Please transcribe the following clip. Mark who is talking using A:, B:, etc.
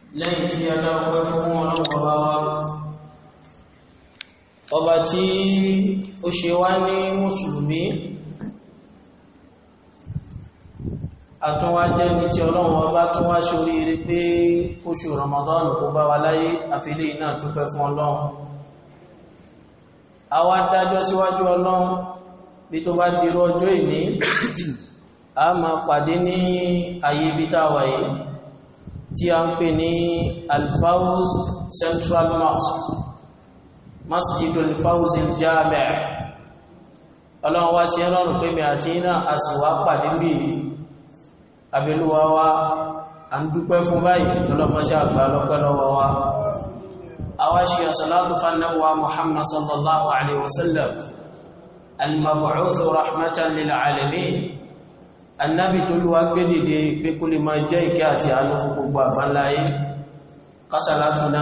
A: lẹ́yìn tí a dá ọpẹ́ fún ọlọ́pàá wá ọba tí ó ṣe wá ní mùsùlùmí àtúnwá jẹ́ ní tí ọlọ́run ọba tún wá ṣorí rí pé oṣù Ramadan kó bá wa láyé àfilé iná dúpẹ́ fún ọlọ́run àwa dájọ́ síwájú ọlọ́run bí tó bá dirú ọjọ́ ìní a máa pàdé ní ayé ibi táwà yìí tí a ń pè ní Al-Fawz Central Mosque Masjidul Fawz al-Jami' ọlọ́run wá sí ẹlọ́run pé mi àti iná a sì wá pàdé bí abẹ́lúwa wá a ń dúpẹ́ fún báyìí lọ́lọ́mọṣẹ́ àgbà lọ́pẹ́ lọ́wọ́ wa àwa ṣe àṣàlátù fannawa Muhammad sallallahu alaihi wasallam al-mab'uth rahmatan lil alamin annabi tó lúwa gbé dìde pé kú lè máa jẹ́ ìkẹ́ àti àánú fún gbogbo àbánláyé kásàlátù náà